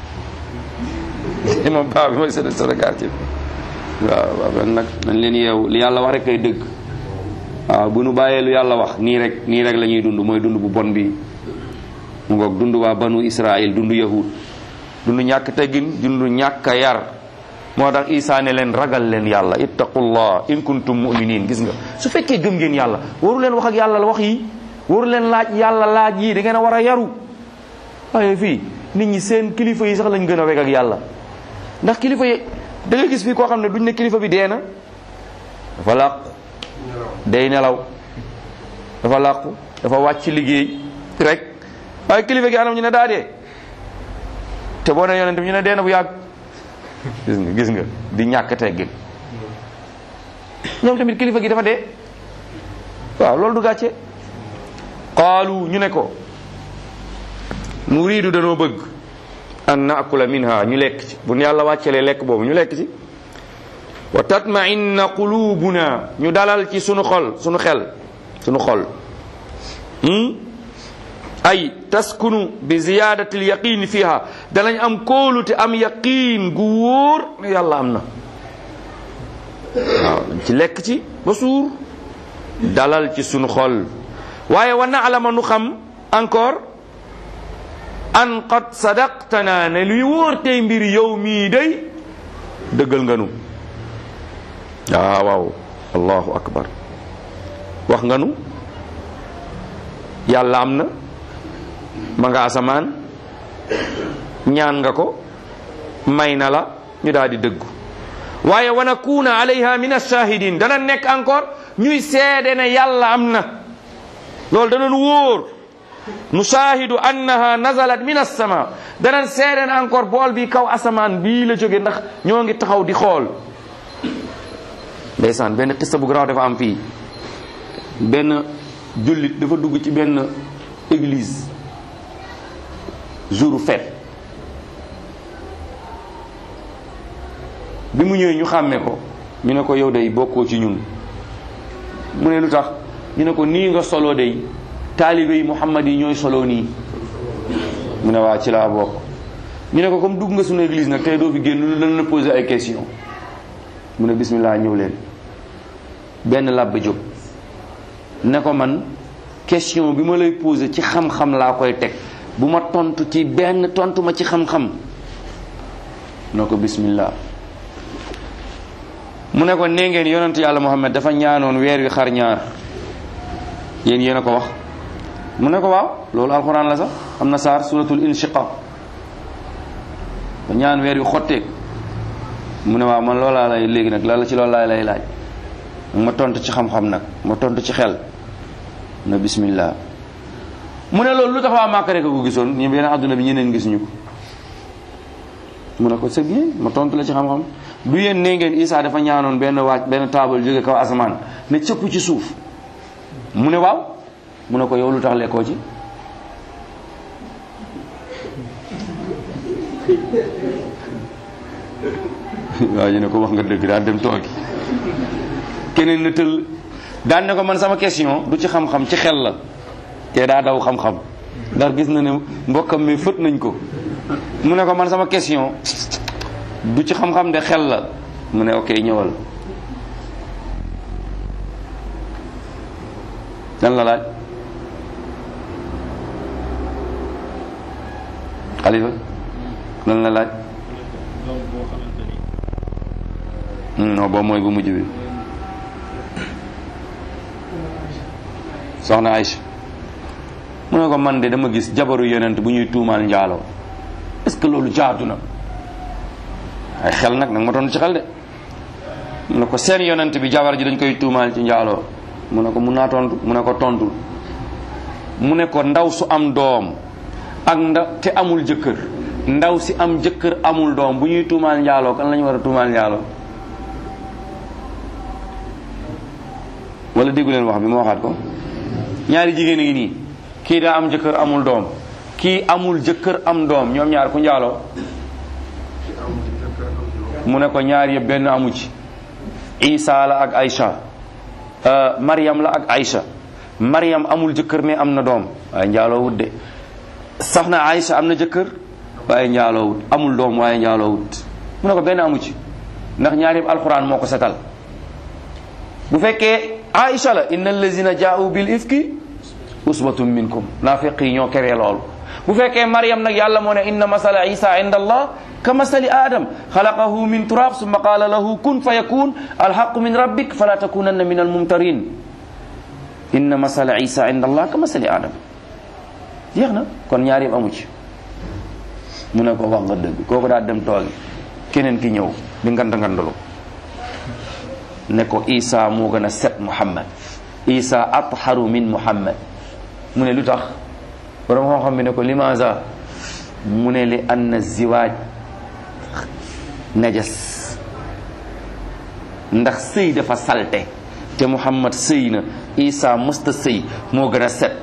moom paa bi mooy chef de quartier bi waaw waaw nag dañ leen yeewu li yàlla wax rek kay dëgg waaw bu nu bàyyee lu yàlla wax nii rek nii rek la ñuy dund mooy dund bu bon bi mu ngoog dund waa banu israil dund yahud dund ñàkk teggin dund ñàkk a yar moo tax isaa ne leen ragal leen yàlla ittaqullah in kuntum muminin gis nga su fekkee gëm ngeen yàlla waru leen wax ak yàlla la wax yi waru leen laaj yàlla laaj yi da ngeen a war a yaru waaye fii nit ñi seen kilifa yi sax lañ gën a weg ak yàlla ndax kilifa yi da nga gis fii koo xam ne duñ ne kilifa bi dee na dafa làqu day nelaw dafa làqu dafa wàcc liggéey rek waaye kilifa gi anam ñu ne daa dee te boo ne yonent bi ñu ne dee na bu yàgg gis nga gis nga di ñàkk teggin ñoom tamit kilifa gi dafa dee waaw loolu du gàcce qaalu ñu ne ko nuriidu danoo bëgg an naakula minha ñu lekk ci bu yàlla wàccelee lekk boobu ñu lekk ci wa tatma'inna qulubuna ñu dalal ci sunu xol sunu xel sunu xol ay taskunu bi ziyadati al yaqin fiha danañ am kóolute am yaqin gu wóor ne yàlla am na waaw ci lekk ci ba suur dalal ci sunu xol waaye wa na'lama nu xam encore an qad sadaqtana ne luy wóor tey mbir yow mii day dëggal nga nu waaw waaw allahu akbar wax nga nu yàlla am na ma nga asamaan ñaan nga ko may na la ñu daal di dëggu waaye wa nakuna alayha min ashahidin dana nekk encore ñuy seede ne yàlla am na loolu dana nu wóor nushahidu annaha nazalat min as-sama danañ seede ne encore bool bi kaw asamaan bii la jóge ndax ñoo ngi taxaw di xool ndeysaan benn xista bu garaaw dafa am fii benn jullit dafa dugg ci benn église jour fête bi mu ñëwee ñu xàmme ko ñu ne ko yow day bokkoo ci ñun mu ne lu tax ñu ne ko nii nga solo day taalibe yi Muhammad yi ñooy solo nii mu ne waa ci laa bokk ñu ne ko comme dugg nga suñu église nag tey doo fi génn lu dañ la poser ay question mu ne bismillah ñëw leen benn làbba jóg ne ko man question bi ma lay poser ci xam-xam laa koy teg bu ma tontu ci benn tontu ma ci xam-xam ne ko bismillah mu ne ko nee ngeen yonent yàlla Muhammad dafa ñaanoon weer wi xar ñaar yéen yéen a ko wax mu ne ko waaw loolu alxuraan la sax am na saar suratul inshiqaq ba ñaan weer wi xotteeg mu ne waaw man loolaa lay léegi nag la la ci loolu laa lay laaj ma tontu ci xam-xam nag ma tontu ci xel na bismillah mu ne loolu lu tax waa Màkka rek a ko gisoon ñu beneen adduna bi ñeneen gisuñu ko mu ne ko c'est bien ma tontu la ci xam-xam du yéen nee ngeen Isa dafa ñaanoon benn waaj benn taabal jóge kaw asamaan ne cëpp ci suuf mu ne waaw mu ne ko yow lu tax lekkoo ci waaw ñu ne ko wax nga dëgg daal dem toogi keneen na tëll daan ne ko man sama question du ci xam-xam ci xel la te daa daw xam-xam ndax gis na ne mbokkam mi fët nañ ko mu ne ko man sama question du ci xam-xam de xel la mu ne ok ñëwal lan la laaj xalifa lan la laaj non boobu mooy bu mujj bi soxna Aïcha mu ne ko man de dama gis jabaru yonent bu ñuy tuumaal njaaloo est-ce que loolu jaadu na ay xel nag nag ma tontu ci xel de mu ne ko seen yonent bi jabar ji dañ koy tuumaal ci njaaloo mu ne ko mun naa tontu mu ne ko tontul mu ne ko ndaw su am doom ak nda te amul jëkkër ndaw si am jëkkër amul doom bu ñuy tuumaal njaaloo kan la ñu war a tuumaal njaaloo wala déggu leen wax bi ma waxaat ko ñaari jigéen a ngi nii kii daa am jëkkër amul doom kii amul jëkkër am doom ñoom ñaar ku njaaloo mu ne ko ñaar yëpp benn amu ci Isa la ak Aïcha Mariam la ak Aïcha Mariam amul jëkkër mais am na doom waaye njaaloo wut de sax na Aïcha am na jëkkër waaye njaaloo wut amul doom waaye njaaloo wut mu ne ko benn amu ci ndax ñaar yëpp alxuraan moo ko setal bu fekkee Aïcha la inna allazina jaa'u bil ifki usbatun minkum naafiq yi ñoo keree loolu bu fekkee Mariam nag yàlla moo ne inna masala Isa inda allah ka masali adam xalaqahu min turab summa qaala lahu kun fa yakun alhaqu min rabbik fala takunanna min almumtarin inna masala Isa inda allah ka masali adam jeex na kon ñaar yëpp amu ci mu ne ko wax nga dëgg kooku daal dem toogi keneen ki ñëw di ngand ngandalu ne ko Isa moo gën a set Muhammad Isa atharu min Muhammad mu ne lu tax borom xam-xam bi ne ko limaza mu ne li anna ziwaaj najas ndax sëy dafa salte te muhammad sëy na isa mësta sëy moo gën a set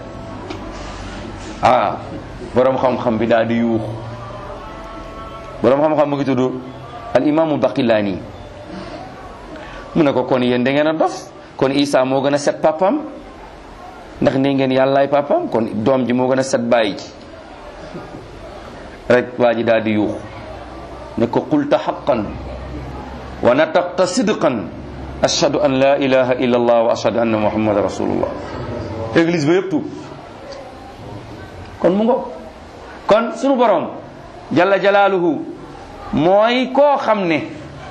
ah boroom xam-xam bi daal di yuux boroom xam-xam mu ngi tudd al imaamu baqilaani mu ne ko kon yéen da ngeen a dof kon isa moo gën a set papam ndax ne ngeen yàllaay papam kon doom ji moo gën a set bàyyi ji rek waa ji daal di yuux ne ko qulta xaqan wa nataqta sidqan ashhadu an la ilaha illa allah wa ashhadu anna muhammadan rasulullah église ba yëpp tuub kon mu ngo kon sunu borom jalla jalaaluhu mooy koo xam ne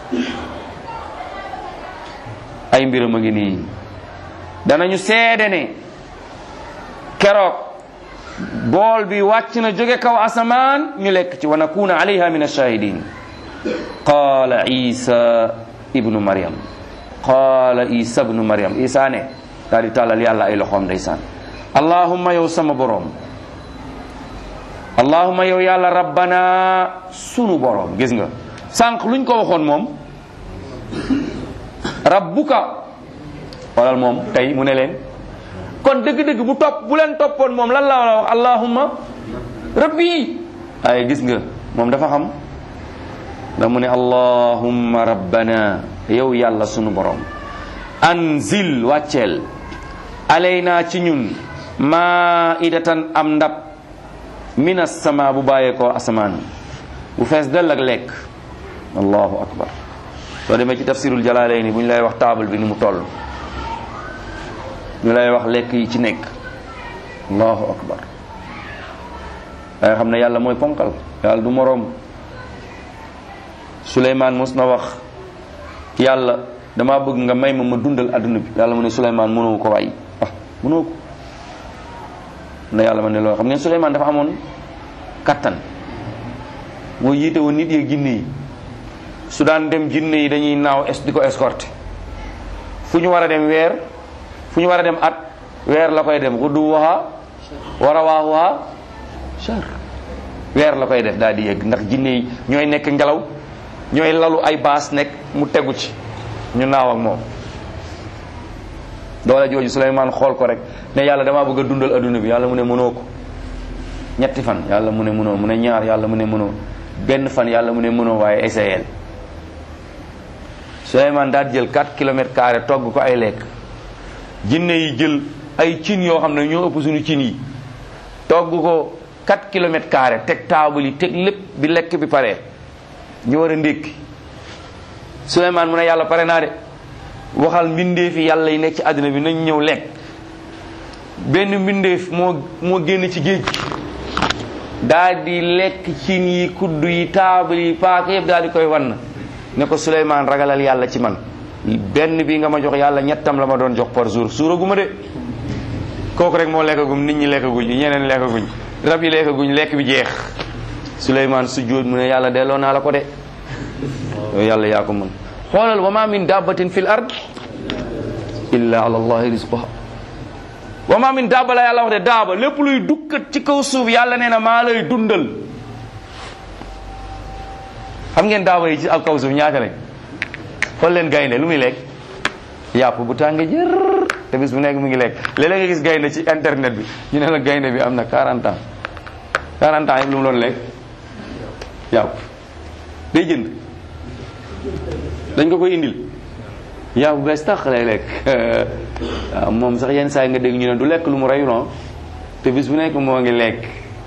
ay mbiram a ngi nii danañu seede ne keroog bool bi wàcc na jóge kaw asamaan ñu lekk ci wa nakuna alayha min ashahidin qaala isa ibnu maryam qaala isa ibnu maryam isa ne daal di tàllal yàlla ay loxoom ndeysaan allahumma yow sama borom allahumma yow yàlla rabbana sunu borom gis nga sànq luñ ko waxoon moom rabbuka walal moom tey mu ne leen kon dëgg-dëgg bu topp bu leen toppoon moom lan la war a wax allahumma rabbi ay gis nga moom dafa xam da mu ne allahumma rabbana yow yàlla sunu borom anzil wàcceel alayna ci ñun maidatan am ndab min as-sama bu bàyyeekoo asamaan bu fees dell ak lekk allahu akbar soo demee ci tafsirul jalaalayni bu ñu lay wax table bi ni mu toll ñu lay wax lekk yi ci nekk allahu akbar danga xam ne yàlla mooy ponkal yàlla du moroom Suleymaan mos na wax yàlla dama bëgg nga may ma ma dundal adduna bi yàlla mu ne Suleymaan mënoo ko waay ah mënoo ko na yàlla ma ne loolu xam ngeen Suleymaan dafa amoon kattan moo yiite woon nit yeeg jinne yi su daan dem jinne yi dañuy naaw es di ko escorté fu ñu war a dem weer fu ñu war a dem at weer la koy dem xuddu waxa war a waax waxa char weer la koy def daal di yegg ndax jinne yi ñooy nekk ngelaw ñooy lalu ay baas nekk mu tegu ci ñu naaw ak moom doole jooju Suleymaan xool ko rek ne yàlla damaa bëgg a dundal adduna bi yàlla mu ne mënoo ko ñetti fan yàlla mu ne mënoo mu ne ñaar yàlla mu ne mënoo benn fan yàlla mu ne mënoo waaye essayel Suleymaan daal jël 4 kilomètres carré togg ko ay lekk jinne yi jël ay cin yoo xam ne ñoo ëpp suñu cin yi togg ko 4 kilomètres carré teg taabal yi teg lépp bi lekk bi pare ñu war a ndékki Suleymaan mu ne yàlla pare naa de waxal mbindeef yi yàlla yi nekk ci àddina bi nañ ñëw lekk benn mbindeef moo moo génn ci géej gi daal di lekk cin yi kudd yi taabal yi paaka yëpp daal di koy wann ne ko Suleymaan ragalal yàlla ci man benn bi nga ma jox yàlla ñettam la ma doon jox par jour suuraguma de kooku rek moo lekkagum nit ñi lekkaguñ ñeneen lekkaguñ rab yi lekkaguñ lekk bi jeex Suleymaan sujjóot mu ne yàlla delloo naa la ko de yow yàlla yaa ko mën xoolal wa ma min dabbatin fil ard illa ala allahi rizquha wa ma min dabba la yàlla wax de daaba lépp luy dukkat ci kaw suuf yàlla nee na maa lay dundal xam ngeen daaba yi ci ak kaw suuf ñaata lañ xool leen gaynde lu muy lekk yàpp bu tànge jër te bis bu nekk mu ngi lekk léeg-léeg nga gis gaynde ci internet bi ñu ne la gaynde bi am na 40 ans 40 ans yëpp lu mu doon lekk yàpp day jënd dañ ko koy indil yàpp bu bees tax lay lekk waaw moom sax yenn saa yi nga dégg ñu ne du lekk lu mu reyuloon te bis bu nekk moo ngi lekk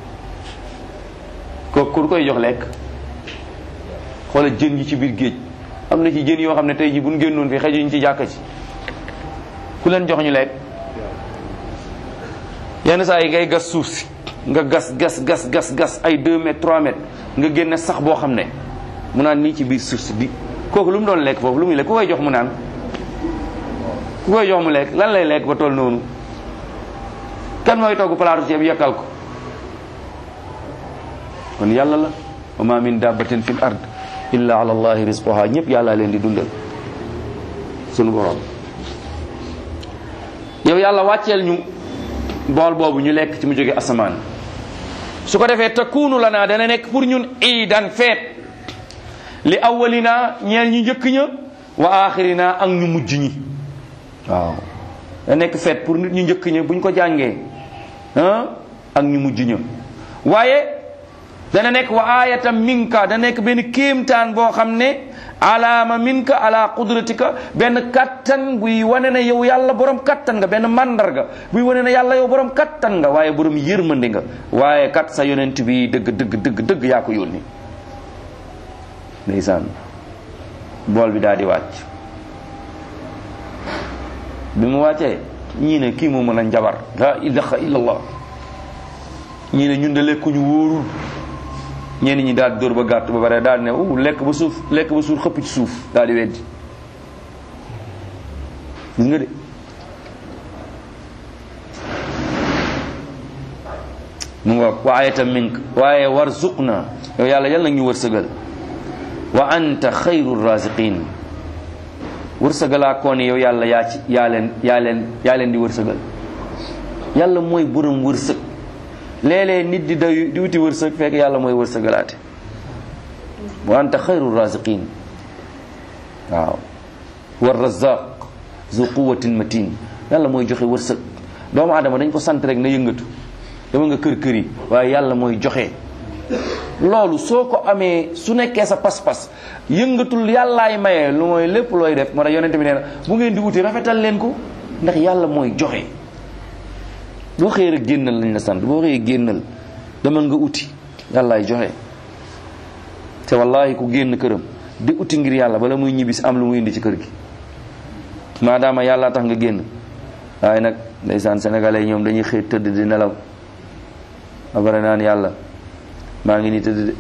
kooku ku koy jox lekk xoola jën yi ci biir géej am na ci jën yoo xam ne tey ji buñ génnoon fi xejuñ ci jàkka ci ku leen jox ñu lekk yenn saa yi ngay gas suuf si nga gas gas gas gas gas ay 2 mètres 3 mètres nga génne sax boo xam ne mu naan nii ci biir suuf si di kooku lu mu doon lekk foofu lu muy lekk ku koy jox mu naan ku koy jox mu lekk lan lay lekk ba toll noonu kan mooy togg palaatu ceeb yekkal ko kon yàlla la wa ma min dabbatin fil ard illa ala allahi rizquha ñëpp yàlla leen di dundal sunu borom yow yàlla wàcceel ñu bool boobu ñu lekk ci mu jóge asamaan su ko defee takunu lana dana nekk pour ñun iidan feet li awwalina ñeel ñu njëkk ña wa axirina ak ñu mujj ñi waaw da nekk feet pour nit ñu njëkk ña buñ ko jàngee ah ak ñu mujj ña waaye dana nekk wa ayatan minka da nekk benn kéemtaan boo xam ne alaama minka ala qudratika benn kattan buy wane ne yow yàlla borom kattan nga benn mandarga buy wane ne yàlla yow borom kattan nga waaye borom yërmande nga waaye kat sa yonent bi dëgg dëgg dëgg dëgg yaa ko yónni ndeysaan bool bi daal di wàcc bi mu wàccee ñii ne kii moo mën a njabar la ilaha illallah ñii ne ñun de lekkuñu wóorul ñenn ñi daal dóor ba gàtt ba pare daal ne uh lekk ba suuf lekk ba suuf xëpp ci suuf daal di weddi gis nga de mu nga wa ayatan mink waaye warzuqna yow yàlla yal nag ñu wërsëgal wa anta xayru raziqin wërsëgalaa koo ne yow yàlla yaa ci yaa leen yaa leen yaa leen di wërsëgal yàlla mooy borom wërsëg léeg-léeg nit di day di wuti wërsëg fekk yàlla mooy wërsëgalaate wa anta xayru raziqin waaw wa razaq zu quwatin matin yàlla mooy joxe wërsëg doomu aadama dañ ko sant rek na yëngatu dama nga kër kër yi waaye yàlla mooy joxe loolu soo ko amee su nekkee sa pas-pas yëngatul yàllaay maye lu mooy lépp looy def moo tax yonente bi nee na bu ngeen di wuti rafetal leen ko ndax yàlla mooy joxe boo xëyee rek génnal lañ la sant boo xëyee génnal dama nga uti yàllaay joxe te wallahi ku génn këram di uti ngir yàlla bala muy ñibbisi am lu muy indi ci kër gi maadaama yàlla tax nga génn waaye nag ndeysaan sénégalais ñoom dañuy xëy tëdd di nelaw abare naan yàlla maa ngi nii tëdd de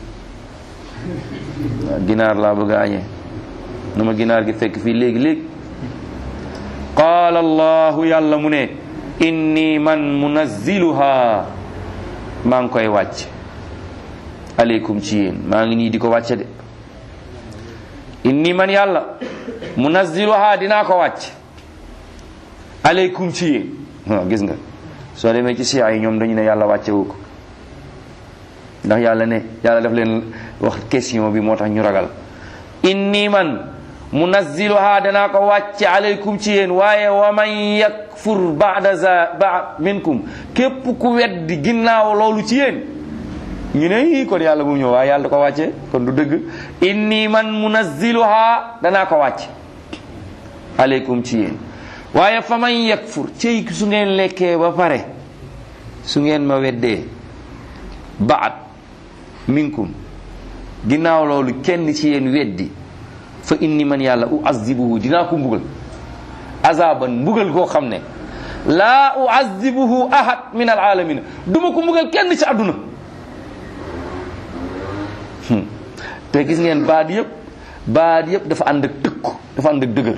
ginaar laa bëgg a añee na ma ginaar gi fekk fii léegi léegi qaala allahu yàlla mu ne inni man munazziluha maa ngi koy wàcc aleykum ci yéen maa ngi nii di ko wàcce de inni man yàlla munazziluha dinaa ko wàcc aleykum ci yéen waaw gis nga soo demee ci siya yi ñoom dañu ne yàlla wàccewu ko ndax yàlla ne yàlla daf leen wax question bi moo tax ñu ragal inni man munazziluha danaa ko wàcce aleykum ci yéen waaye wa man yakfur ba'da za ba minkum képp ku weddi ginnaaw loolu ci yéen ñu ne ii kon yàlla bu ñëw waaye yàlla da ko wàcce kon du dëgg inni man munazziluha danaa ko wàcce aleykum ci yéen waaye fa man yakfur cey su ngeen lekkee ba pare su ngeen ma weddee baat minkum ginnaaw loolu kenn ci yéen weddi fa inni man yàlla uazibuhu dinaa ko mbugal azaban mbugal koo xam ne laa uazibuhu ahad min alalamina duma ko mbugal kenn ci àdduna te gis ngeen baat yëpp baat yëpp dafa ànd ak tëkku dafa ànd ak dëgër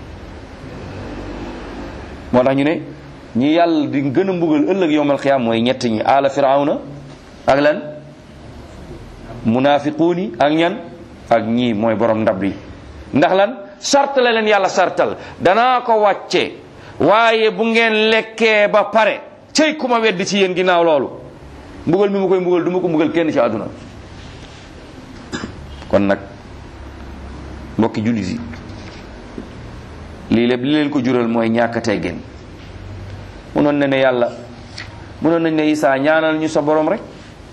moo tax ñu ne ñi yàlla di gën a mbugal ëllëg yowmal xiyaam mooy ñett ñi aala firawna ak lan munafiquun yi ak ñan ak ñii mooy borom ndab yi ndax lan sart la leen yàlla sartal danaa ko wàcce waaye bu ngeen lekkee ba pare cey ku ma weddi ci yéen ginnaaw loolu mbugal mi ma koy mbugal du ma ko mbugal kenn ci àdduna kon nag mbokki jullit yi lii lépp li leen ko jural mooy ñàkk teggin munoon na ne yàlla munoon nañ ne Isaa ñaanal ñu sa borom rek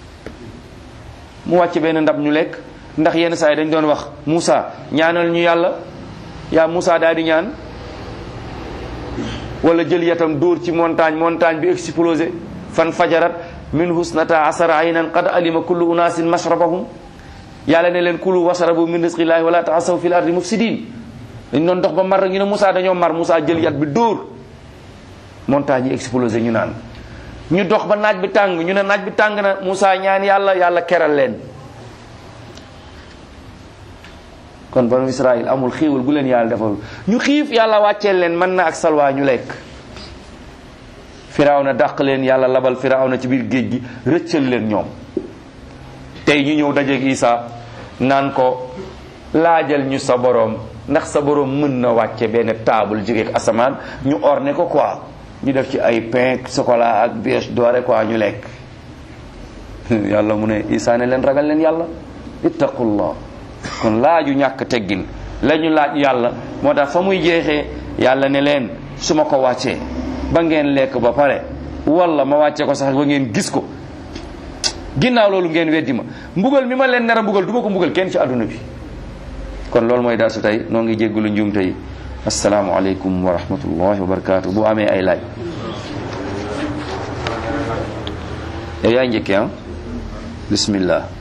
mu wàcc benn ndab ñu lekk ndax yenn saa yi dañ doon wax Moussa ñaanal ñu yàlla yaa Moussa daal di ñaan wala jël yatam dóor ci montagne montagne bi explosé fan fajarat min husnata asara aynan qad alima kullu unasin mashrabahum yàlla ne leen kulu wasarabu min rizqillahi wala taasaw fil ardi mufsidin dañ doon dox ba mar ñu ne Moussa dañoo mar Moussa jël yat bi dóor montagne yi explosé ñu naan ñu dox ba naaj bi tàng ñu ne naaj bi tàng na Moussa ñaan yàlla yàlla keral leen kon banu Israël amul xiiwal gu leen yàlla defal ñu xiif yàlla wàcceel leen mën na ak salwaa ñu lekk firaaw na dàq leen yàlla labal firaaw na ci biir géej gi rëccal leen ñoom tey ñu ñëw dajeeg Isa naan ko laajal ñu sa boroom ndax sa boroom mën na wàcce benn table jóge ak asamaan ñu orné ko quoi ñu def ci ay pain chocolat ak brioche dorée quoi ñu lekk yàlla mu ne Isa ne leen ragal leen yàlla ittaqullah kon laaju ñàkk teggin la ñu laaj yàlla moo tax fa muy jeexee yàlla ne leen su ma ko wàccee ba ngeen lekk ba pare wala ma wàcce ko sax ba ngeen gis ko ginnaaw loolu ngeen weddi ma mbugal mi ma leen nar a mbugal du ma ko mbugal kenn ci àdduna bi kon loolu mooy darsu tey noo ngi jéggulu njuumte yi asalaamualeykum wa rahmatullahi wa barakaatu bu amee ay laaj yow yaay njëkkee ah bismillah